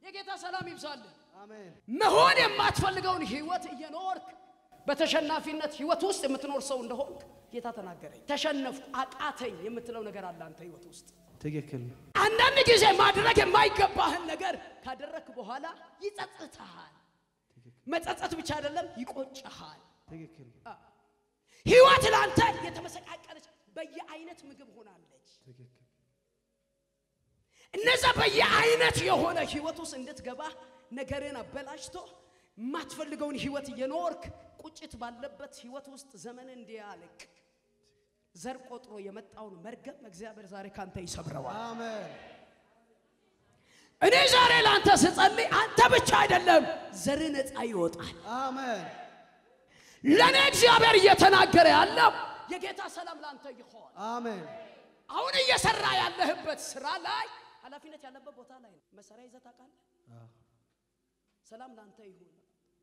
የጌታ ሰላም ይብዛልን። አሜን መሆን የማትፈልገውን ህይወት እየኖርክ በተሸናፊነት ህይወት ውስጥ የምትኖር ሰው እንደሆንክ ጌታ ተናገረኝ። ተሸነፍኩ፣ አቃተኝ የምትለው ነገር አለ አንተ ህይወት ውስጥ። ትክክል ነው። አንዳንድ ጊዜ ማድረግ የማይገባህን ነገር ካደረግክ በኋላ ይጸጽትሃል። መጸጸት ብቻ አይደለም ይቆጭሃል። ትክክል ነው። ህይወት ለአንተ የተመሰቃቀለች በየአይነት ምግብ ሆናለች። ትክክል እነዛ በየአይነት የሆነ ህይወት ውስጥ እንድትገባ ነገርን አበላሽቶ የማትፈልገውን ህይወት እየኖርክ ቁጭት ባለበት ህይወት ውስጥ ዘመን እንዲያልቅ ዘር ቆጥሮ የመጣውን መርገም እግዚአብሔር ዛሬ ካንተ ይሰብረዋል። አሜን እኔ ዛሬ ለአንተ ስጸልይ አንተ ብቻ አይደለም ዘር ነፃ ይወጣል። አሜን ለእኔ እግዚአብሔር እየተናገረ ያለው የጌታ ሰላም ለአንተ ይሆን። አሜን አሁን እየሰራ ያለህበት ስራ ላይ ኃላፊነት ያለበት ቦታ ላይ ነው። መሳሪያ ይዘህ ታውቃለህ? አዎ። ሰላም ለአንተ ይሁን።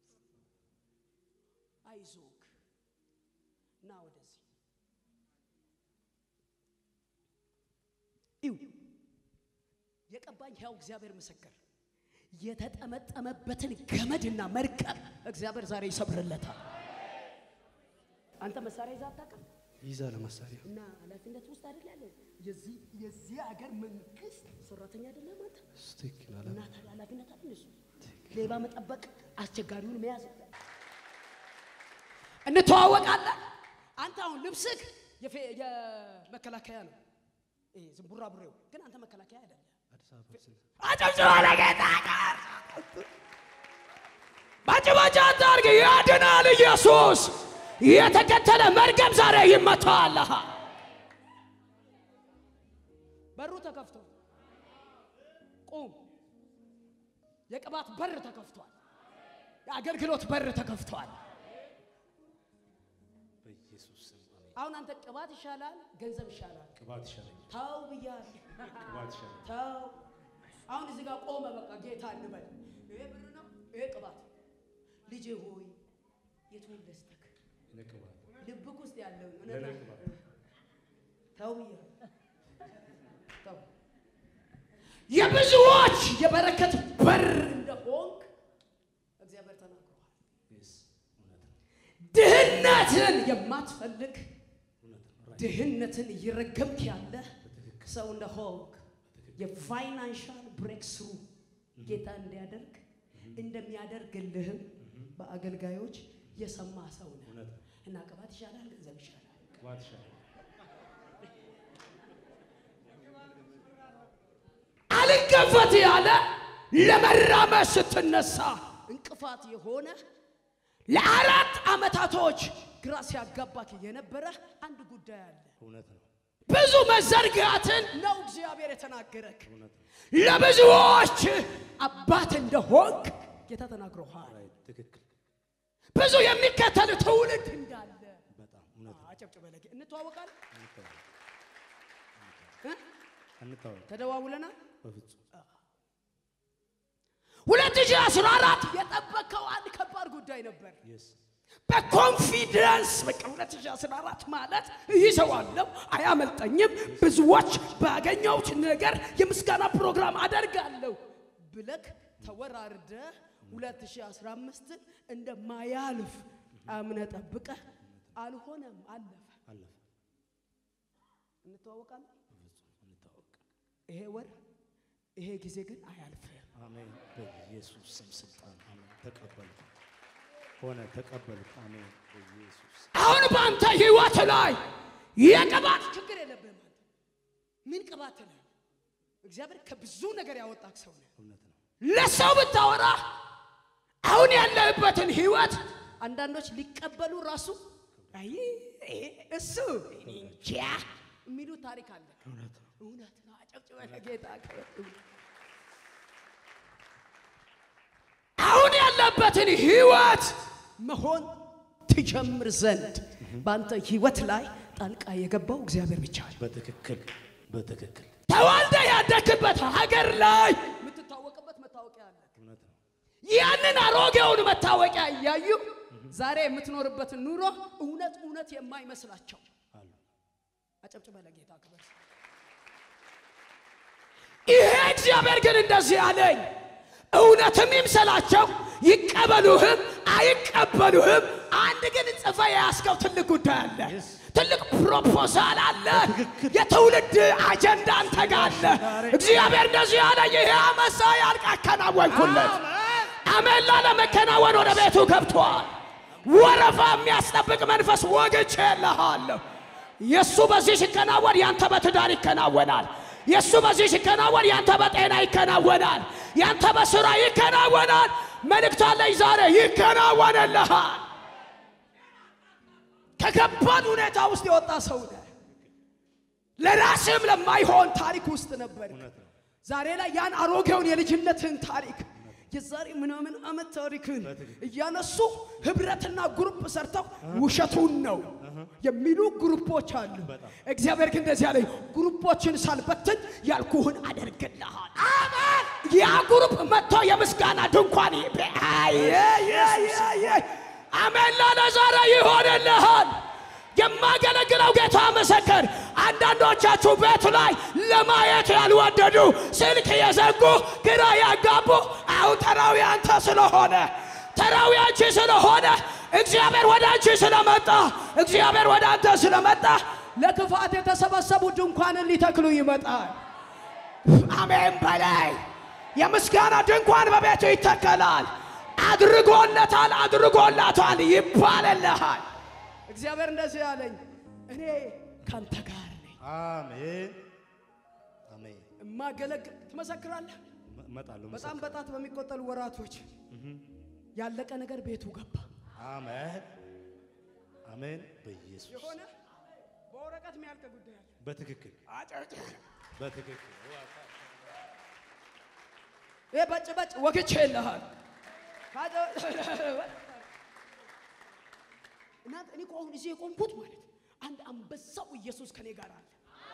አይዞክ እና ወደዚህ ይው የቀባኝ ሕያው እግዚአብሔር ምስክር የተጠመጠመበትን ገመድና መርከብ እግዚአብሔር ዛሬ ይሰብርለታል። አንተ መሳሪያ ይዘህ አታውቅም? ይዛለ መሳሪያ እና ኃላፊነት ውስጥ አይደል ያለው? የዚህ የዚህ ሀገር መንግስት ሰራተኛ አይደለም አንተ? ትክክል አለ እና ታዲያ ኃላፊነት አይደል እሱ? ሌባ መጠበቅ፣ አስቸጋሪውን መያዝ። እንተዋወቃለን። አንተ አሁን ልብስህ የፌ- የመከላከያ ነው። ይሄ ዝም ቡራቡሬው ግን አንተ መከላከያ አይደለም። አዲስ አበባ ስል አጨብጭባ ለጌታ ጋር ባጭባጭ አታርግ። ያድናል ኢየሱስ። የተከተለ መርገም ዛሬ ይመታል። በሩ ተከፍቶ ቁም። የቅባት በር ተከፍቷል። የአገልግሎት በር ተከፍቷል። በኢየሱስ ስም አሜን። አሁን አንተ ቅባት ይሻላል፣ ገንዘብ ይሻላል። ቅባት ይሻለኛል። ተው ብያለሁ። ቅባት ይሻለኛል። ተው። አሁን እዚህ ጋር ቆመ። በቃ ጌታ እንበል። ይሄ ብር ነው፣ ይሄ ቅባት። ልጄ ሆይ የቱን ልስጥክ? እኔ ቅባት ልብክ ውስጥ ያለው ለእኔ ቅባት ተው ብያለሁ። ተው። የብዙዎች የበረከት በር እንደሆንክ እግዚአብሔር ተናግሯል። Yes፣ እውነት ነው። ድህነትን የማትፈልግ እውነት ነው። Right። ድህነትን እየረገምክ ያለ በትክክል ሰው እንደሆንክ የፋይናንሻል ብሬክ ስሩ ጌታ እንዲያደርግ እንደሚያደርግልህም በአገልጋዮች የሰማ ሰው ነህ እውነት ነው። እና ቅባት ይሻላል፣ ገንዘብ ይሻላል። ቅባት ይሻለኛል። አልገፈት ያለ ለመራመድ ስትነሳ እንቅፋት የሆነ ለአራት ዓመታቶች ግራ ሲያጋባክ የነበረ አንድ ጉዳይ አለ። እውነት ነው። ብዙ መዘርጋትን ነው እግዚአብሔር የተናገረክ። እውነት ነው። ለብዙዎች አባት እንደሆንክ ጌታ ተናግሮሃል። Right። ትክክል። ብዙ የሚከተል ትውልድ እንዳለ በጣም እውነት ነው። አጨብጭበ ለጌ እንተዋወቃለን እንተዋወቅ። እ? እንተዋወቅ። ተደዋውለናል። በፍጹም 2014 የጠበቀው አንድ ከባድ ጉዳይ ነበር። Yes። በኮንፊደንስ በቃ 2014 ማለት ይዘዋለሁ፣ አያመልጠኝም፣ ብዙዎች ባገኘሁት ነገር የምስጋና ፕሮግራም አደርጋለሁ ብለክ ተወራርደ 2015 እንደማያልፍ አምነ ጠብቀ አልሆነም፣ አለፈ። አለፈ። እንተዋወቃለን። በፍጹም እንተዋወቅ። ይሄ ወር ይሄ ጊዜ ግን አያልፍም። አሜን። በኢየሱስ ስም ስልጣን አሜን። ተቀበልኩ። ሆነ ተቀበልኩ። አሜን። በኢየሱስ ስም። አሁን በአንተ ህይወት ላይ የቅባት ችግር የለብህም። አንተ ምን ቅባት ነው? እግዚአብሔር ከብዙ ነገር ያወጣክ ሰው ነው። እውነት ነው። ለሰው ብታወራ አሁን ያለህበትን ህይወት አንዳንዶች ሊቀበሉ ራሱ አይ ይሄ እሱ እኔ እንጃ የሚሉ ታሪክ አለ። እውነት ነው። እውነት ነው። አጨብጭበ ለጌታ ክብር። አሁን ያለበትን ህይወት መሆን ትጀምር ዘንድ በአንተ ህይወት ላይ ጣልቃ የገባው እግዚአብሔር ብቻ ነው። በትክክል በትክክል ተወልደ ያደግበት ሀገር ላይ የምትታወቅበት መታወቂያ አለ። እውነት ነው። ያንን አሮጌውን መታወቂያ እያዩ ዛሬ የምትኖርበትን ኑሮ እውነት እውነት የማይመስላቸው አሉ አጨብጭበ ለጌታ ክብር። ይሄ እግዚአብሔር ግን እንደዚህ አለኝ፣ እውነትም ይምሰላቸው ይቀበሉህም አይቀበሉህም፣ አንድ ግን ጽፈ የያዝከው ትልቅ ጉዳይ አለ። ትልቅ ፕሮፖዛል አለ። የትውልድ አጀንዳ አንተ ጋር አለ። እግዚአብሔር እንደዚህ ያለ ይሄ አመሳ ያልቅ አከናወንኩለት። አሜን ላለ መከናወን ወደ ቤቱ ገብቷል። ወረፋ የሚያስጠብቅ መንፈስ ወግቼ የለሃለሁ። የእሱ በዚህ ሲከናወን ያንተ በትዳር ይከናወናል። የእሱ በዚህ ሲከናወን ያንተ በጤና ይከናወናል። ያንተ በስራ ይከናወናል። መልእክት አለኝ ዛሬ ይከናወንልሃል። ከከባድ ሁኔታ ውስጥ የወጣ ሰው ነህ። ለራስህም ለማይሆን ታሪክ ውስጥ ነበር። ዛሬ ላይ ያን አሮጌውን የልጅነትህን ታሪክ የዛሬ ምናምን ዓመት ታሪክን እያነሱ ህብረትና ግሩፕ ሰርተው ውሸቱን ነው የሚሉ ግሩፖች አሉ። እግዚአብሔር ግን እንደዚህ ያለኝ ግሩፖችን ሳልበትን ያልኩህን አደርግልሃል። አሜን። ያ ግሩፕ መጥቶ የምስጋና ድንኳን ይቤ- አየ የ- የ- የ- አሜን ላለ ዛሬ ይሆንልሃል። የማገለግለው ጌታ ምስክር፣ አንዳንዶቻችሁ ቤት ላይ ለማየት ያልወደዱ ስልክ የዘጉ ግራ ያጋቡ፣ አሁን ተራዊ አንተ ስለሆነ ተራዊ አንቺ ስለሆነ እግዚአብሔር ወደ አንቺ ስለመጣ እግዚአብሔር ወደ አንተ ስለመጣ ለክፋት የተሰበሰቡ ድንኳንን ሊተክሉ ይመጣል። አሜን በላይ የምስጋና ድንኳን በቤቱ ይተከላል። አድርጎለታል፣ አድርጎላታል ይባልልሃል። እግዚአብሔር እንደዚህ ያለኝ እኔ ካንተ ጋር ነኝ። አሜን አሜን። እማገለግል ትመሰክራለህ። እመጣለሁ። በጣም በጣት በሚቆጠሉ ወራቶች ያለቀ ነገር ቤቱ ገባ። አሜን አሜን። በኢየሱስ የሆነ በወረቀት የሚያልቅ ጉዳይ አለ። በትክክል በትክክል ይህ በጭ በጭ ወግቼ የለሃል እናንተ እኔ እኮ አሁን እዚህ የቆምኩት ማለት አንድ አንበሳው ኢየሱስ ከኔ ጋር አለ።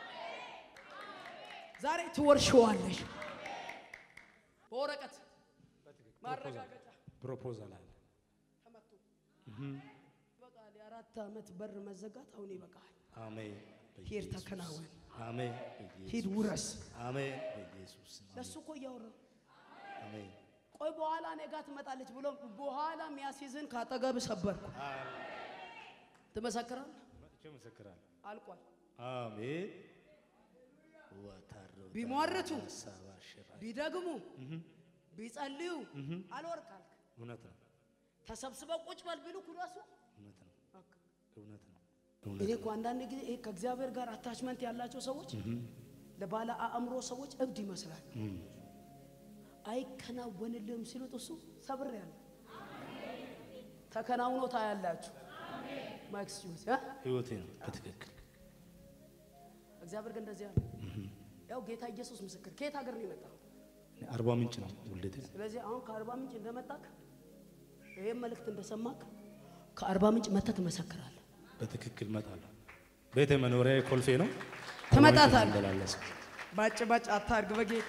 ዛሬ ትወርሽዋለሽ። በወረቀት ማረጋገጫ ፕሮፖዛል አለ። ተመቶ ይበቃል። የአራት ዓመት በር መዘጋት አሁን ይበቃል። አሜን ሂድ በኢየሱስ ተከናወን፣ አሜን በኢየሱስ ሂድ ውረስ። አሜን በኢየሱስ ስም ለእሱ እኮ እያወራሁ አሜን ቆይ በኋላ እኔ ጋር ትመጣለች ብሎ በኋላ የሚያስይዝን ካጠገብ ሰበርኩ። ትመሰክራለህ? መጥቼ እመሰክራለሁ። አልቋል። አሜን ወታሮ ቢሟርቱ ሰባ ሽራ ቢደግሙ ቢጸልዩ አልወርቃል። እውነት ነው ተሰብስበው ቁጭ በል ቢሉ ኩራሱ እውነት ነው እውነት ነው እኔ እኮ አንዳንድ ጊዜ ይሄ ከእግዚአብሔር ጋር አታችመንት ያላቸው ሰዎች ለባለ አእምሮ ሰዎች እብድ ይመስላል። አይከናወንልህም ሲሉት እሱ ሰብር ያለ ተከናውኖ ታያላችሁ። ማክስ ጁስ እ? ህይወቴ ነው በትክክል እግዚአብሔር ግን እንደዚህ ያለ ያው ጌታ ኢየሱስ ምስክር ከየት ሀገር ነው የመጣው? እኔ አርባ ምንጭ ነው ውልደቴ ስለዚህ አሁን ከአርባ ምንጭ እንደመጣክ ይህም መልእክት እንደሰማክ ከአርባ ምንጭ መተህ ትመሰክራለህ። በትክክል እመጣለሁ ቤቴ መኖሪያ ኮልፌ ነው ትመጣታለህ። መላለስ ባጭ ባጭ አታርግ በጌታ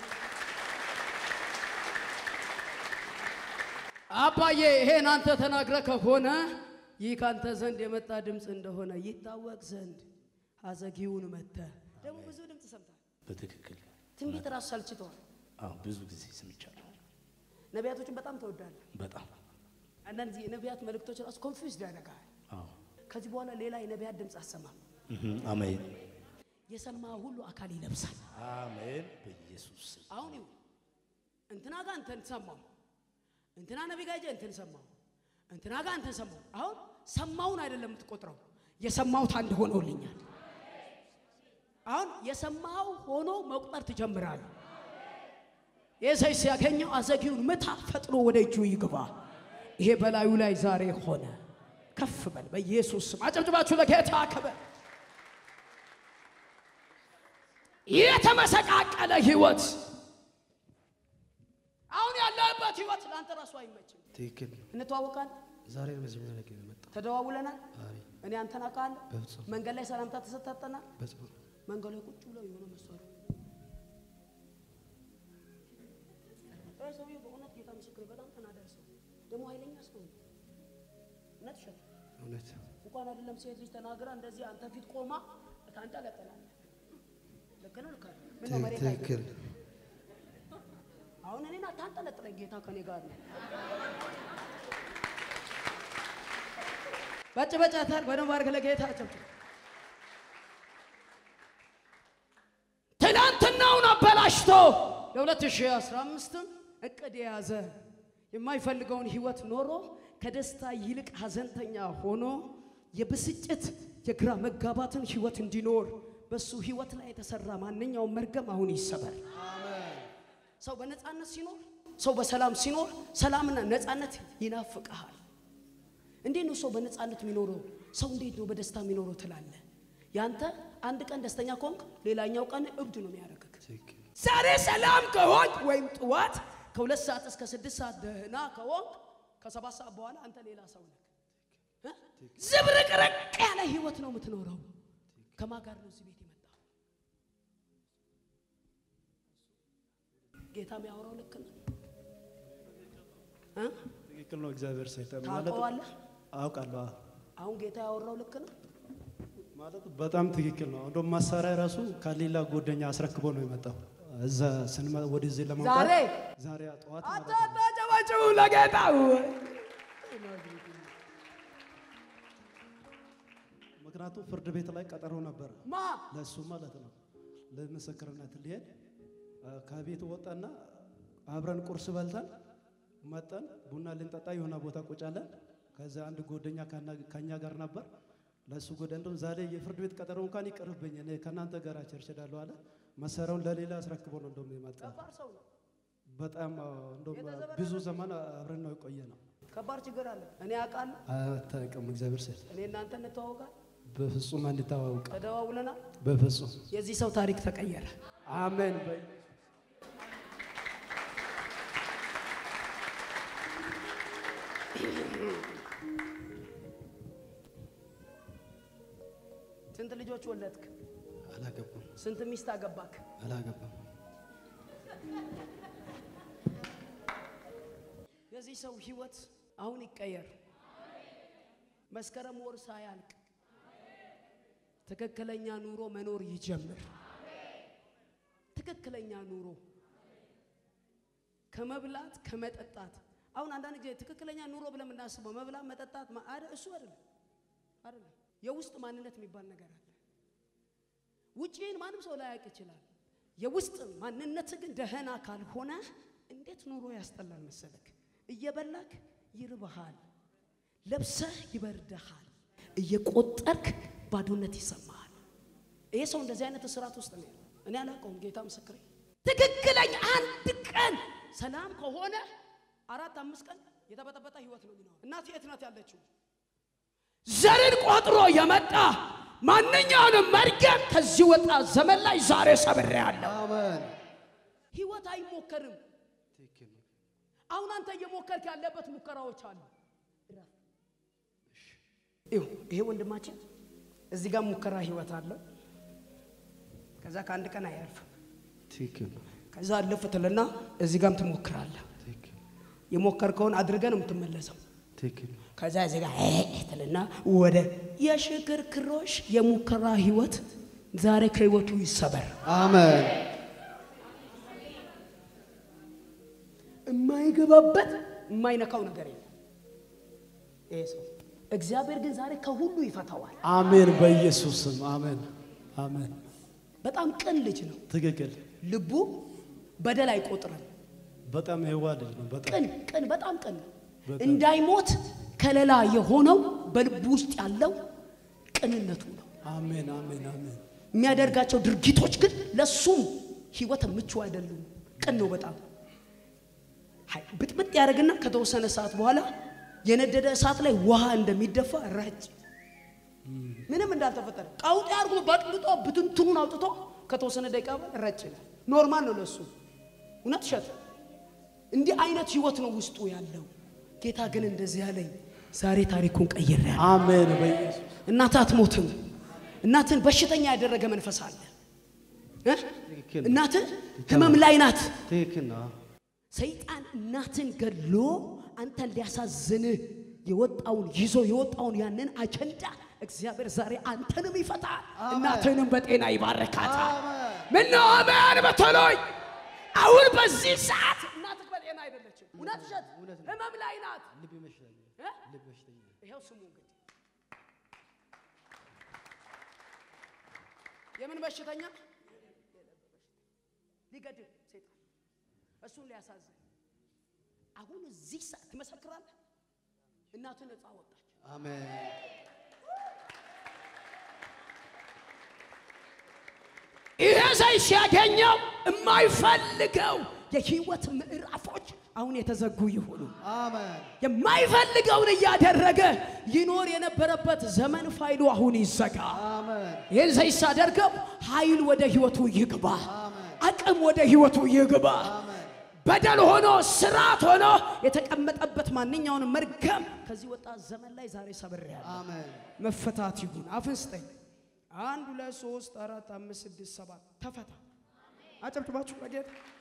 አባዬ ይሄን አንተ ተናግረ ከሆነ ይህ ካንተ ዘንድ የመጣ ድምፅ እንደሆነ ይታወቅ ዘንድ አዘጊውን መተ ደግሞ ብዙ ድምፅ ሰምታል። በትክክል ትንቢት ራሱ ሰልችተዋል። አዎ ብዙ ጊዜ ሰምቻለሁ ነቢያቶችን በጣም ተወዳለህ። በጣም አንዳንድ ጊዜ የነቢያት መልእክቶች ራሱ ኮንፊውዝድ ያደርጋል። አዎ ከዚህ በኋላ ሌላ የነቢያት ድምፅ አሰማም። እህ አሜን የሰማ ሁሉ አካል ይለብሳል። አሜን በኢየሱስ ስም አሁን ይሁን እንትና ጋር እንትን ሰማው፣ እንትና ነቢ ጋር ሄጄ እንትን ሰማው፣ እንትና ጋር እንትን ሰማው። አሁን ሰማውን አይደለም የምትቆጥረው፣ የሰማሁት አንድ ሆኖልኛል። አሁን የሰማው ሆኖ መቁጠር ትጀምራለህ። የሰይ ሲያገኘው አዘጊውን ምታ፣ ፈጥኖ ወደ እጁ ይግባ። ይሄ በላዩ ላይ ዛሬ ሆነ። ከፍ በል በኢየሱስ ስም። አጨብጭባችሁ ለጌታ ክብር። የተመሰቃቀለ ህይወት አሁን ያለህበት ህይወት ለአንተ ራሱ አይመችም። ትክክል ነው። እንተዋወቃለን፣ ዛሬ ነው መጀመሪያ ቀን የመጣው። ተደዋውለናል። ዛሬ እኔ አንተን አውቃለሁ። በፍጹም መንገድ ላይ ሰላምታ ተሰጣጠናል። በጽሁፍ መንገድ ላይ ቁጭ ብለው የሆነ መሳሪያ እ ሰውዬው በእውነት ጌታ ምስክር በጣም ተናዳጅ ሰው ደግሞ ኃይለኛ ሰው ነው። እውነት ውሸት እውነት እንኳን አይደለም ሴት ልጅ ተናግራ እንደዚህ አንተ ፊት ቆማ ታንጠለጥላለህ። ልክ ነው ልክ አይደለም? ምን ነው መሬት ላይ ትክክል አሁን አሁን እኔን አታንጠለጥለኝ፣ ጌታ ከኔ ጋር ነው። በጭ በጫታል በደንብ አድርገህ ለጌታ ጨብጭብ። ትናንትናውን አበላሽቶ ለ2015 እቅድ የያዘ የማይፈልገውን ህይወት ኖሮ ከደስታ ይልቅ ሀዘንተኛ ሆኖ የብስጭት የግራ መጋባትን ህይወት እንዲኖር በሱ ህይወት ላይ የተሰራ ማንኛውም መርገም አሁን ይሰበር። ሰው በነፃነት ሲኖር፣ ሰው በሰላም ሲኖር፣ ሰላምና ነፃነት ይናፍቀሃል። እንዴት ነው ሰው በነፃነት የሚኖረው? ሰው እንዴት ነው በደስታ የሚኖረው ትላለህ። ያንተ አንድ ቀን ደስተኛ ከሆንክ ሌላኛው ቀን እብድ ነው የሚያደርግህ። ዛሬ ሰላም ከሆንክ ወይም ጠዋት ከሁለት ሰዓት እስከ ስድስት ሰዓት ደህና ከሆንክ ከሰባት ሰዓት በኋላ አንተ ሌላ ሰው ነህ። እ? ዝብርቅርቅ ያለ ህይወት ነው የምትኖረው። ከማን ጋር ነው እዚህ ቤት የመጣው? ጌታ የሚያወራው ልክ ነው እ? ትክክል ነው። እግዚአብሔር ሰይጣን ማለት ታውቀዋለህ? አውቃለሁ። አዎ። አሁን ጌታ ያወራው ልክ ነው። ማለት በጣም ትክክል ነው። እንደውም መሳሪያ ራሱ ከሌላ ጓደኛ አስረክቦ ነው የመጣው እዛ ስንመ ወደዚህ ለማምጣት ዛሬ ዛሬ ጠዋት አንተ ማለት ነው። አታጨበጭቡ ለጌታ ምክንያቱም ፍርድ ቤት ላይ ቀጠሮ ነበር ማ ለእሱ ማለት ነው ለምስክርነት ሊሄድ አ፣ ከቤት ወጣና አብረን ቁርስ በልተን መጠን ቡና ልንጠጣ የሆነ ቦታ ቁጭ አለን። ከዛ አንድ ጓደኛ ከና- ከኛ ጋር ነበር። ለእሱ ጎደ እንደውም ዛሬ የፍርድ ቤት ቀጠሮ እንኳን ይቀርብኝ እኔ ከእናንተ ጋር ቸርች እሄዳለሁ አለ። መሳሪያውን ለሌላ አስረክቦ ነው እንደውም የመጣ ከባድ ሰው ነው። በጣም አ፣ እንደውም ብዙ ዘመን አብረን ነው የቆየ ነው። ከባድ ችግር አለ። እኔ አውቃለሁ። አታውቅም። እግዚአብሔር ስል እኔ እናንተ እንተዋወቃል፣ በፍጹም እንድታዋውቅ ተደዋውለናል። በፍጹም የዚህ ሰው ታሪክ ተቀየረ። አሜን። ስንት ልጆች ወለድክ? አላገባም ስንት ሚስት አገባክ? አላገባም። የዚህ ሰው ህይወት አሁን ይቀየር። መስከረም ወር ሳያልቅ ትክክለኛ ኑሮ መኖር ይጀምር። ትክክለኛ ኑሮ ከመብላት ከመጠጣት። አሁን አንዳንድ ጊዜ ትክክለኛ ኑሮ ብለን የምናስበው መብላት መጠጣት ማ- አደ እሱ አይደለም አይደለም። የውስጥ ማንነት የሚባል ነገር አለ። ውጪን ማንም ሰው ላያውቅ ይችላል። የውስጥ ማንነት ግን ደህና ካልሆነ እንዴት ኑሮ ያስጠላል መሰለክ። እየበላክ ይርብሃል፣ ለብሰህ ይበርድሃል፣ እየቆጠርክ ባዶነት ይሰማሃል። ይሄ ሰው እንደዚህ አይነት እስራት ውስጥ ነው ያለው። እኔ አላውቀውም፣ ጌታ ምስክሬ። ትክክለኛ አንድ ቀን ሰላም ከሆነ አራት አምስት ቀን የተበጠበጠ ህይወት ነው የሚኖረው። እናት የት ናት ያለችው? ዘርን ቆጥሮ የመጣ ማንኛውንም መርገም ከዚህ ወጣ ዘመን ላይ ዛሬ ሰብሬያለሁ። አሜን። ህይወት አይሞከርም። ትክክል ነው። አሁን አንተ እየሞከርክ ያለበት ሙከራዎች አሉ። ይኸው ይሄ ወንድማችን እዚህ ጋር ሙከራ ህይወት አለው። ከዛ ከአንድ ቀን አያልፍም። ትክክል ነው። ከዛ አለፍ ትልና እዚህ ጋርም ትሞክራለህ። ትክክል የሞከርከውን አድርገህ ነው የምትመለሰው። ትክክል ነው። ከዛ እዚህ ጋር እ ትልና ወደ የሽክርክሮሽ የሙከራ ህይወት ዛሬ ከህይወቱ ይሰበር። አሜን። የማይገባበት የማይነካው ነገር የለም። ይሄ ሰው እግዚአብሔር ግን ዛሬ ከሁሉ ይፈታዋል። አሜን። በኢየሱስ ስም አሜን። አሜን። በጣም ቅን ልጅ ነው። ትክክል። ልቡ በደል አይቆጥርም። በጣም የዋ ልጅ ነው። በጣም ቅን ቅን በጣም ቅን በጣም። እንዳይሞት ከለላ የሆነው በልቡ ውስጥ ያለው ቅንነቱ ነው። አሜን። አሜን። አሜን። የሚያደርጋቸው ድርጊቶች ግን ለሱም ህይወት ምቹ አይደሉም። ቅን ነው በጣም ሀይ፣ ብጥብጥ ያደርግና ከተወሰነ ሰዓት በኋላ የነደደ እሳት ላይ ውሃ እንደሚደፋ ረጭ ምንም እንዳልተፈጠረ ቀውጤ አድርጎ በጥብጦ ብትንትኑን አውጥቶ ከተወሰነ ደቂቃ በኋላ ረጭ ይላል። ኖርማል ነው ለሱ። እውነት እሸት እንዲህ አይነት ህይወት ነው ውስጡ ያለው። ጌታ ግን እንደዚህ ያለኝ ዛሬ ታሪኩን ቀይሬያለሁ። አሜን። በኢየሱስ እናትህ አትሞትም። እናትህን በሽተኛ ያደረገ መንፈስ አለ እ? ትክክል ነው። እናትህ ህመም ላይ ናት። ትክክል ነው። ሰይጣን እናትን ገድሎ አንተን ሊያሳዝንህ የወጣውን ይዞ የወጣውን ያንን አጀንዳ እግዚአብሔር ዛሬ አንተንም ይፈታል፣ እናትህንም በጤና ይባርካታል። ምነው አሜን በተሎኝ። አሁን በዚህ ሰዓት እናት እውነት ውሸት እውነት ነው። ህመም ላይ ናት። ልብ በሽተኛ እ? ልብ በሽተኛ ይኸው ስሙ እንግዲህ የምን በሽተኛ ሊገድል ሴጣን እሱን ሊያሳዝን አሁን እዚህ ሰዓት ትመሰክራለህ። እናትህ ነፃ ወጣች። አሜን ይሄ ሰው ሲያገኘው የማይፈልገው የህይወት ምዕራፎች አሁን የተዘጉ ይሁኑ። አሜን የማይፈልገውን እያደረገ ይኖር የነበረበት ዘመን ፋይሉ አሁን ይዘጋ። አሜን ይህን ሰው ሳደርገው ኃይል ወደ ህይወቱ ይግባ፣ አሜን አቅም ወደ ህይወቱ ይግባ። አሜን በደል ሆኖ ስርዓት ሆኖ የተቀመጠበት ማንኛውንም መርገም ከዚህ ወጣት ዘመን ላይ ዛሬ ሰብሬያለሁ። አሜን መፈታት ይሁን። አፍን ስጠኝ። አንድ ሁለት ሶስት አራት አምስት ስድስት ሰባት ተፈታ። አጨብጭባችሁ ለጌታ